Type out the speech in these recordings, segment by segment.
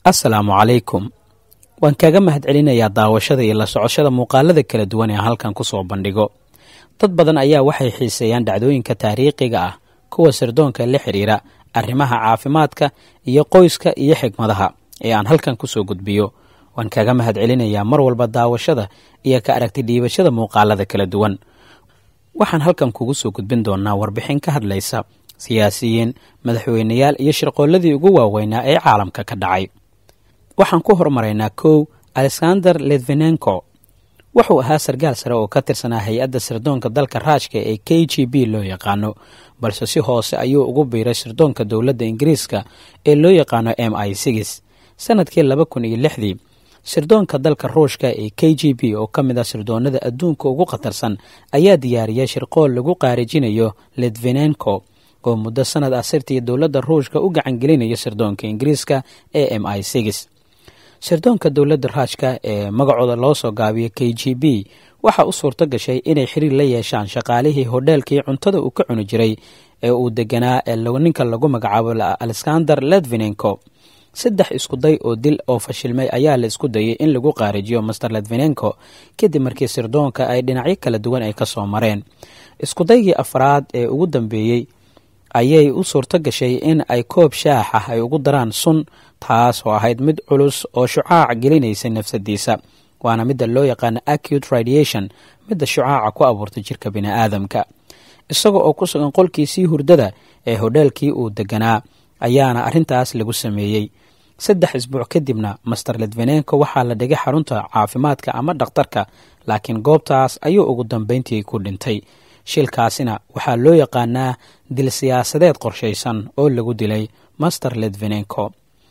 assalaamu calaykum waan kaga mahadcelinayaa daawashada iyo la socoshada muuqaalada kala duwan ee halkan ku soo bandhigo dad badan ayaa waxay xiiseeyaan dhacdooyinka taariikhiga ah kuwa sirdoonka la xidhiira arrimaha caafimaadka iyo qoyska iyo xigmadaha ee aan halkan ku soo gudbiyo waan kaga mahadcelinayaa mar walba daawashada iyo ka aragti dhiibashada muuqaalada kala duwan waxaan halkan kugu soo gudbin doonaa warbixin ka hadlaysa siyaasiyiin madaxweyneyaal iyo shirqoolladii ugu waaweynaa ee caalamka ka dhacay waxaan ku hormaraynaa kow alexander litvinenko wuxuu ahaa sarkaal sare oo ka tirsanaa hay-adda sirdoonka dalka raashka ee k g b loo yaqaano balse si hoose ayuu ugu biiray sirdoonka dowladda ingiriiska ee loo yaqaano m i six sanadkii laba kun iyo lixdii sirdoonka dalka ruushka ee k g b oo ka mid ah sirdoonada adduunka ugu khatarsan ayaa diyaariyay shirqool lagu qaarijinayo litvinenko oo muddo sanad ah sirtii dowladda ruushka u gacangelinayo sirdoonka ingiriiska ee m i six sirdoonka dowladda raashka ee magacooda loo soo gaabiyo k g b waxaa u suurto gashay inay xiriir la yeeshaan shaqaalihii hodheelkii cuntada uu ka cuni jiray ee uu deganaa ee ninka lagu magacaabo alexander ledvinenko saddex iskuday oo dil oo fashilmay ayaa la isku dayay in lagu qaarijiyo master ledvinenko kadib markii sirdoonka ay dhinacyo kala duwan ay ka soo mareen iskudaygii afraad ee ugu dambeeyey ayay u suurto gashay in ay koob shaax ah ay ugu daraan sun taas oo ahayd mid culus oo shucaac gelinaysay nafsadiisa waana midda loo yaqaano acute radiation midda shucaaca ku abuurtay jirka bini'aadamka isaga oo ku sugan qolkiisii hurdada ee hodheelkii uu deganaa ayaana arrintaas lagu sameeyey saddex isbuuc kadibna master ledvenenko waxaa la dhigay xarunta caafimaadka ama dhakhtarka laakiin goobtaas ayuu ugu dambeyntii ku dhintay shilkaasina waxaa loo yaqaanaa dil siyaasadeed qorshaysan oo lagu dilay master ledvenenko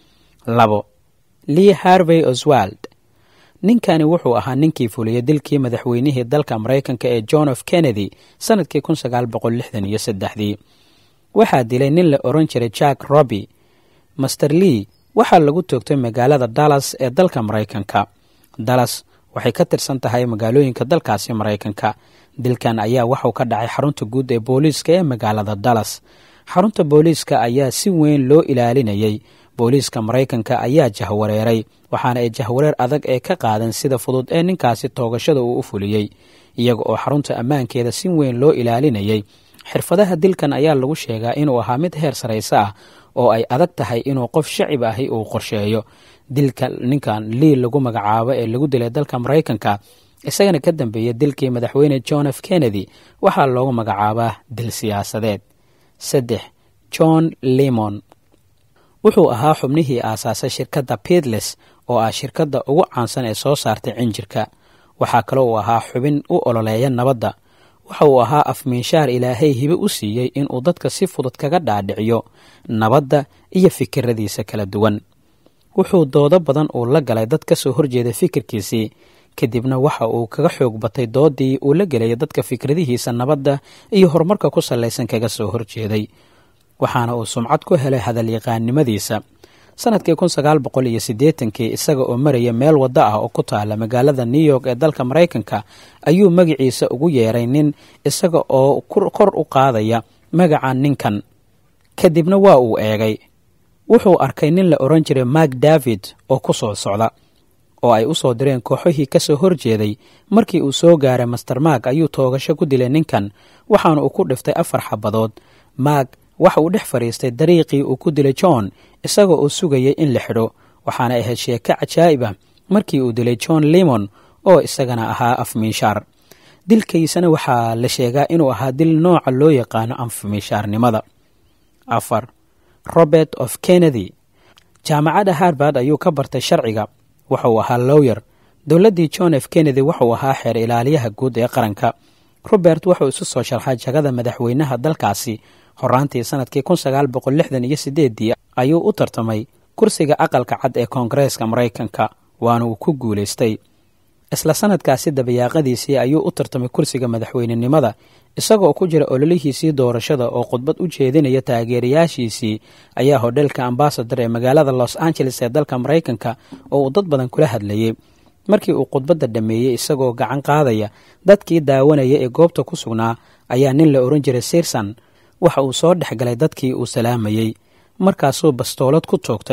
labo lee harvey oswald ninkani wuxuu ahaa ninkii fuliyey dilkii madaxweynihii dalka maraykanka ee john f kennedy sanadkii kun sagaal boqol lixdan iyo saddexdii waxaa dilay nin la oran jiray jack roby master lee waxaa lagu toogtay magaalada dallas ee dalka maraykanka dallas waxay ka tirsan tahay magaalooyinka dalkaasi maraykanka dilkan ayaa waxuu ka dhacay xarunta guud ee booliiska ee magaalada dallas xarunta booliiska ayaa si weyn loo ilaalinayay booliiska maraykanka ayaa jahwareeray waxaana ay jahwareer adag ee ka qaadan sida fudud ee ninkaasi toogashada uu u fuliyey iyaga oo xarunta ammaankeeda si weyn loo ilaalinayay xirfadaha dilkan ayaa lagu sheegaa inuu ahaa mid heer sarayse ah oo ay adag tahay inuu qof shacib ahi uu qorsheeyo dilka ninkan lii lagu magacaabo ee lagu dilay dalka maraykanka isagana ka dambeeya dilkii madaxweyne john f kennedy waxaa loogu magacaabaa dil siyaasadeed saddex john lemon wuxuu ahaa xubnihii aasaasay shirkadda piedles oo ah shirkadda ugu caansan ee soo saartay cinjirka waxaa kale uu ahaa xubin u ololeeya nabadda waxa uu ahaa afmiinshaar ilaahay hibe u siiyey inuu dadka si fudud kaga dhaadhiciyo nabadda iyo fikiradiisa kala duwan wuxuu doodo badan uu la galay dad ka soo horjeeda fikirkiisii kadibna waxa uu kaga xoog batay doodii uu la gelaya dadka fikradihiisa nabadda iyo horumarka ku sallaysan kaga soo horjeeday waxaana uu sumcad ku helay hadalyaqaannimadiisa sanadkii kun sagaal boqol iyo siddeetankii isaga oo maraya meel waddo ah oo ku taala magaalada new york ee dalka maraykanka ayuu magaciisa ugu yeeray nin isaga oo kor u qaadaya magaca ninkan kadibna waa uu eegay wuxuu arkay nin la odhan jiray mark david oo ku soo socda oo ay u soo direen kooxihii ka soo horjeeday markii uu soo gaaray master mark ayuu toogasho ku dilay ninkan waxaana uu ku dhiftay afar xabadood mark waxa uu dhex fadhiistay dariiqii uu ku dilay john isagoo uu sugayay in la xidho waxaana ahayd sheeko cajaa'ib ah markii uu dilay john lemon oo isagana ahaa afmiishaar dilkaysana waxaa la sheegaa inuu ahaa dil nooca loo yaqaano afmiishaarnimada afar robert of kennedy jaamacadda harbard ayuu ka bartay sharciga wuxuu ahaa lowyer dowladdii john f kennedy wuxuu ahaa xeer ilaaliyaha guud ee qaranka robert wuxuu isu soo sharxay jagada madaxweynaha dalkaasi horaantii sanadkii kun sagaal boqol lixdan iyo sideeddii ayuu u tartamay kursiga aqalka cad ee koongareeska maraykanka waana uu ku guulaystay isla sanadkaasi dabayaaqadiisii ayuu u tartamay kursiga madaxweynenimada isagoo ku jira ololihiisii doorashada oo khudbad u jeedinaya taageerayaashiisii ayaa hodheelka ambasador ee magaalada los angeles ee dalka maraykanka oo uu dad badan kula hadlayey markii uu khudbadda dhammeeyey isagoo gacan qaadaya dadkii daawanaya ee goobta ku sugnaa ayaa nin la ohan jiray sirsan waxa uu soo dhex galay dadkii uu salaamayey markaasuu bastoolad ku toogtay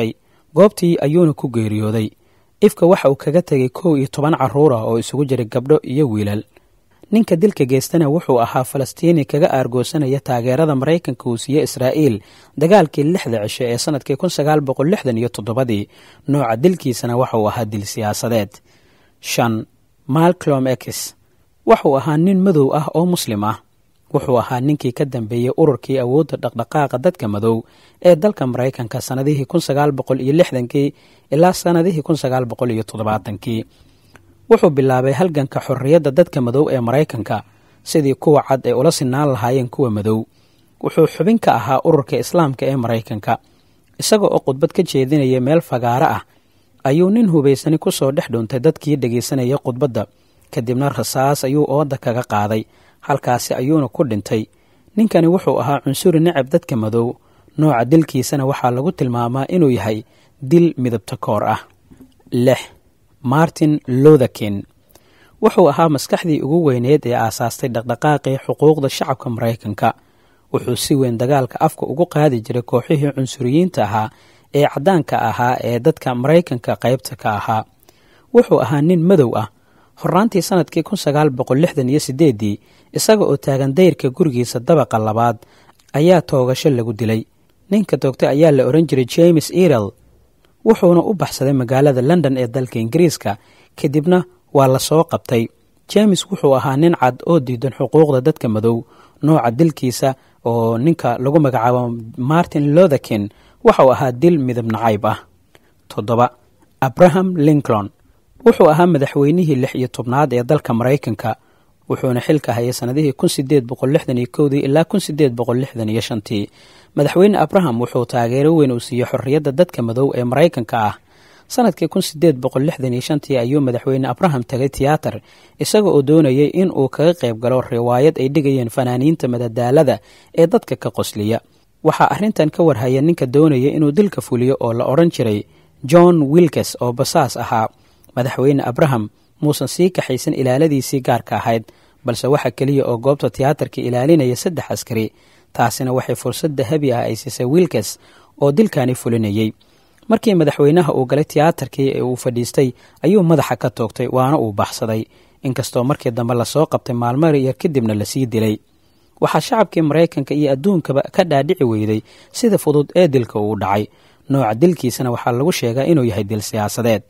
goobtii ayuuna ku geeriyooday ifka waxa uu kaga tegay kow iyo toban carruur ah oo isugu jiray gabdho iyo wiilal ninka dilka geystana wuxuu ahaa falastiini kaga aargoosanaya taageerada maraykanka uu siiye israa'iil dagaalkii lixda cisho ee sannadkii kun sagaal boqol lixdan iyo toddobadii nooca dilkiisana waxauu ahaa dil siyaasadeed shan malclom ex wuxuu ahaa nin madow ah oo muslim ah wuxuu ahaa ninkii ka dambeeyey ururkii awoodda dhaqdhaqaaqa dadka madow ee dalka maraykanka sannadihii kun sagaal boqol iyo lixdankii ilaa sannadihii kun sagaal boqol iyo toddobaatankii wuxuu bilaabay halganka xorriyadda dadka madow ee maraykanka sidii kuwa cad ee ula sinaan lahaayeen kuwa madow wuxuu xubin ka ahaa ururka islaamka ee maraykanka isaga oo khudbad ka jeedinaya meel fagaaro ah ayuu nin hubaysani ku soo dhex dhuuntay dadkii dhegaysanaya khudbadda kadibna rasaas ayuu ooda kaga qaaday halkaasi ayuuna ku dhintay ninkani wuxuu ahaa cunsuri necab dadka madow nooca dilkiisana waxaa lagu tilmaamaa inuu yahay dil midabta koor ah lix martin lotherkin wuxuu ahaa maskaxdii ugu weyneed ee aasaastay dhaqdhaqaaqii xuquuqda shacabka maraykanka wuxuu si weyn dagaalka afka ugu qaadi jiray kooxihii cunsuriyiinta ahaa ee caddaanka ahaa ee dadka maraykanka qaybta ka ahaa wuxuu ahaa nin madow ah horraantii sannadkii kun sagaal boqol lixdan iyo siddeeddii isaga oo taagan dayrka gurigiisa dabaqa labaad ayaa toogasho lagu dilay ninka toogtay ayaa la odhan jiray james erel wuxuuna u baxsaday magaalada london ee dalka ingiriiska kadibna waa la soo qabtay james wuxuu ahaa nin cad oo diidan xuquuqda dadka madow nooca dilkiisa oo ninka lagu magacaabo martin lotherkin waxau ahaa dil midab nacayb ah toddoba abraham lincoln wuxuu ahaa madaxweynihii lix iyo tobnaad ee dalka maraykanka wuxuuna xilka hayay sannadihii kun sideed boqol lixdan iyo kowdii ilaa kun sideed boqol lixdan iyo shantii madaxweyne abraham wuxuu taageero weyn uu siiyey xorriyadda dadka madow ee maraykanka ah sannadkii kun sideed boqol lixdan iyo shantii ayuu madaxweyne abraham tagay tiyaatar isaga oo doonayay in uu kaga qayb galo riwaayad ay dhigayeen fanaaniinta madadaalada ee dadka ka qosliya waxaa arrintan ka warhaya ninka doonaya inuu dilka fuliyo oo la odhan jiray john wilkes oo basaas ahaa madaxweyne abraham muusan sii kaxaysan ilaaladiisii gaarka ahayd balse waxa keliya oo goobta tiyaatarka ilaalinaya saddex askari taasina waxay fursad dahabi ah ay siisay wilkes oo dilkani fulinayey markii madaxweynaha uu galay tiyaatarkii ee uu fadhiistay ayuu madaxa ka toogtay waana uu baxsaday inkastoo markii dambe lasoo qabtay maalmo yar kadibna lasii dilay waxaa shacabkii maraykanka iyo adduunkaba ka dhaadhici weyday sida fudud ee dilka uu dhacay nooca dilkiisana waxaa lagu sheegaa inuu yahay dil siyaasadeed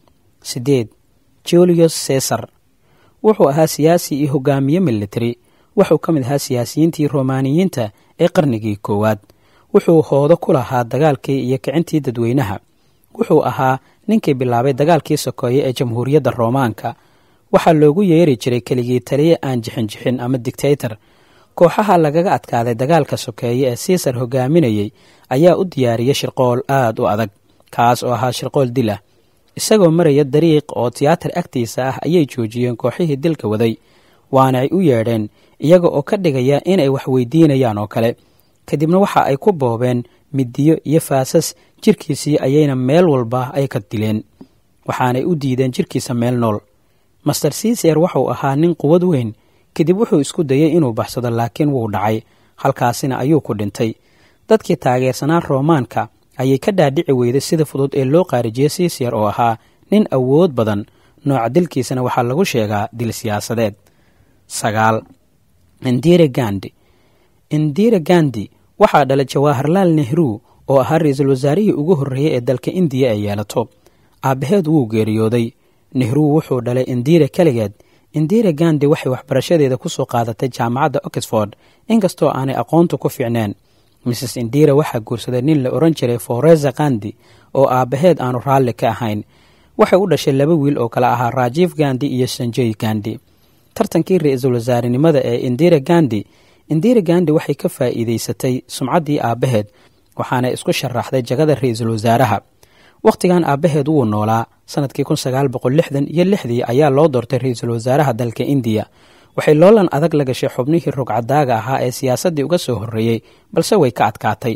sideed julius cesar wuxuu ahaa siyaasi iyo hogaamiye military wuxuu ka mid ahaa siyaasiyiintii romaaniyiinta ee qarnigii koowaad wuxuu hoodo ku lahaa dagaalkii iyo kicintii dadweynaha wuxuu ahaa ninkii bilaabay dagaalkii sokeeye ee jamhuuriyadda roomaanka waxaa loogu yeeri jiray keligii taliye aan jixinjixin ama dictator kooxaha lagaga adkaaday dagaalka sokeeye ee siisar hogaaminayey ayaa u diyaariyey shirqool aad u adag kaas oo ahaa shirqool dil ah isagoo maraya dariiq oo tiyaatar agtiisa ah ayay joojiyeen kooxihii dilka waday waana ay u yeedheen iyaga oo ka dhigaya inay wax weydiinayaan oo kale kadibna waxa ay ku boobeen midiyo iyo faasas jirkiisii ayayna meel walba ay ka dileen waxaanay u diideen jirkiisa meel nool master ciiser wuxuu ahaa nin quwad weyn kadib wuxuu isku dayey inuu baxsado laakiin wuu dhacay halkaasina ayuu ku dhintay dadkii taageersanaa roomaanka ayay ka dhaadhici weyday sida fudud ee loo qaarijiyey siisyer oo ahaa nin awood badan nooca dilkiisana waxaa lagu sheegaa dil siyaasadeed sagaal indira gandi indira gandi waxaa dhalay jawaharlaal nehru oo ahaa ra-iisul wasaarihii ugu horreeyey ee dalka indiya ay yeelato aabbaheed wuu geeriyooday nehru wuxuu dhalay indira keligeed indira gandi waxay waxbarashadeeda ku soo qaadatay jaamacadda oxford inkastoo aanay aqoontu ku fiicneen mrs indira waxaa guursaday nin la odhan jiray foreza gandi oo aabbaheed aanu raalli ka ahayn waxay u dhashay laba wiil oo kale ahaa rajiif gandi iyo sanjay gandi tartankii ra-iisul wasaarenimada ee indira gandi indira gandi waxay ka faa'iidaysatay sumcaddii aabbaheed waxaana isku sharaxday jagada ra-iisul wasaaraha wakhtigan aabbaheed wuu noolaa sanadkii kun sagaal boqol lixdan iyo lixdii ayaa loo doortay ra-iisul wasaaraha dalka indiya waxay loolan adag la gashay xubnihii rogcadaaga ahaa ee siyaasaddii uga soo horreeyey balse way ka adkaatay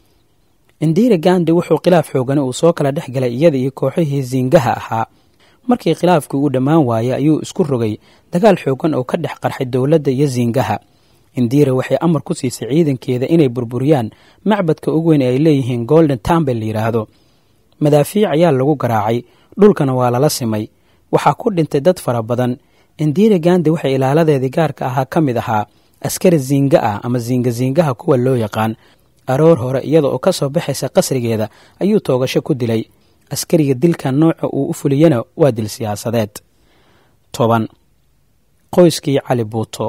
indira gandi wuxuu khilaaf xoogani uu soo kala dhex galay iyada iyo kooxihii siingaha ahaa markii khilaafkii uu dhammaan waayey ayuu isku rogay dagaal xoogan oo ka dhex qarxay dowladda iyo siingaha indira waxay amar ku siisay ciidankeeda inay burburiyaan macbadka ugu weyn ee ay leeyihiin golden tambel la yidhaahdo madaafiic ayaa lagu garaacay dhulkana waa lala simay waxaa ku dhintay dad fara badan indira gandi waxay ilaaladeedii gaarka ahaa ka mid ahaa askari ziinga ah ama ziingaziingaha kuwa loo yaqaan aroor hore iyada oo ka soo baxaysa qasrigeeda ayuu toogasho ku dilay askariga dilkan nooca uu u fuliyana waa dil siyaasadeed toban qoyskii cali buuto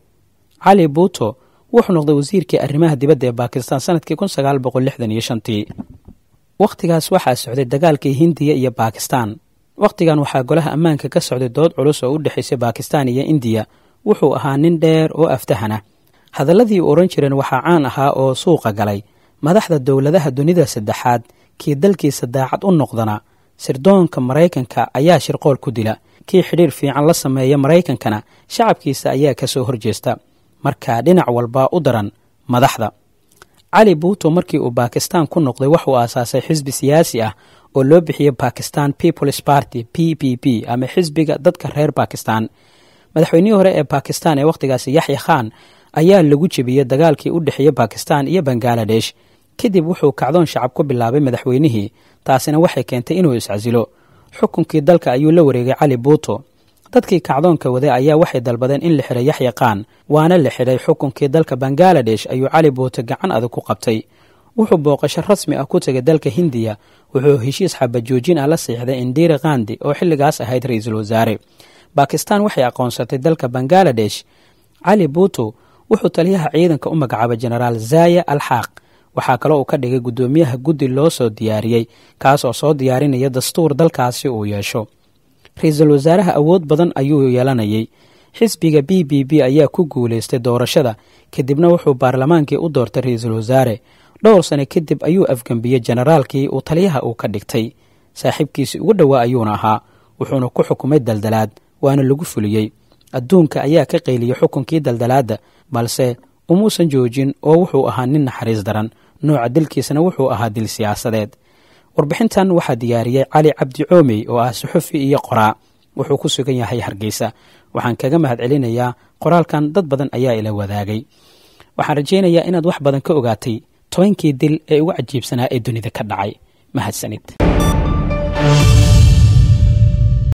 cali buuto wuxuu noqday wasiirkii arrimaha dibadda ee baakistan sanadkii kun sagaal boqol lixdan iyo shantii wakhtigaas waxaa socday dagaalkii hindiya iyo baakistan wakhtigan waxaa golaha ammaanka ka socday dood culus oo u dhexaysay baakistan iyo indiya wuxuu ahaa nin dheer oo aftahana hadalladii u odhan jireen waxaa caan ahaa oo suuqa galay madaxda dowladaha dunida saddexaad kii dalkiisa daacad u noqdana sirdoonka maraykanka ayaa shirqool ku dila kii xidhiir fiican la sameeya maraykankana shacabkiisa ayaa ka soo horjeesta markaa dhinac walba u daran madaxda cali buuto markii uu baakistan ku noqday waxuu aasaasay xisbi siyaasi ah oo loo bixiyey bakistan peoples party p p p ama xisbiga dadka reer bakistan madaxweynihii hore ee bakistan ee wakhtigaasi yaxya khan ayaa lagu jebiyey dagaalkii u dhexeeyey bakistan iyo bangaladesh kadib wuxuu kacdoon shacab ku bilaabay madaxweynihii taasina waxay keentay inuu iscasilo xukunkii dalka ayuu la wareegay cali buuto dadkii kacdoonka waday ayaa waxay dalbadeen in la xiray yaxya khan waana la xidhay xukunkii dalka bangaladesh ayuu cali buuto gacan adag ku qabtay wuxuu booqasho rasmi ah ku tegay dalka hindiya wuxuu heshiis xabajoojin ah la siixday indira khandi oo xilligaas ahayd ra-iisul wasaare bakistan waxay aqoonsatay dalka bangaladesh cali buuto wuxuu taliyaha ciidanka u magacaabay jenaraal zaya alxaaq waxaa kaloo uu ka dhigay guddoomiyaha guddi loo soo diyaariyey kaas oo soo diyaarinaya dastuur dalkaasi uu yeesho ra-iisul wasaaraha awood badan ayuu yeelanayay xisbiga b b b ayaa ku guulaystay doorashada kadibna wuxuu baarlamaankii u doortay ra-iisul wasaare dhowr sane kadib ayuu afgembiyey jenaraalkii uu taliyaha uu ka dhigtay saaxiibkiisii ugu dhowaa ayuuna ahaa wuxuuna ku xukumay daldalaad waana lagu fuliyey adduunka ayaa ka qayliyey xukunkii daldalaadda balse umuusan joojin oo wuxuu ahaa nin naxariis daran nooca dilkiisana wuxuu ahaa dil siyaasadeed warbixintan waxaa diyaariyey cali cabdi coomey oo ah suxufi iyo qoraa wuxuu ku sugan yahay hargeysa waxaan kaga mahad celinayaa qoraalkan dad badan ayaa ila wadaagay waxaan rajaynayaa inaad wax badan ka ogaatay tobankii dil ee ugu cajiibsanaa ee dunida ka dhacay mahadsanid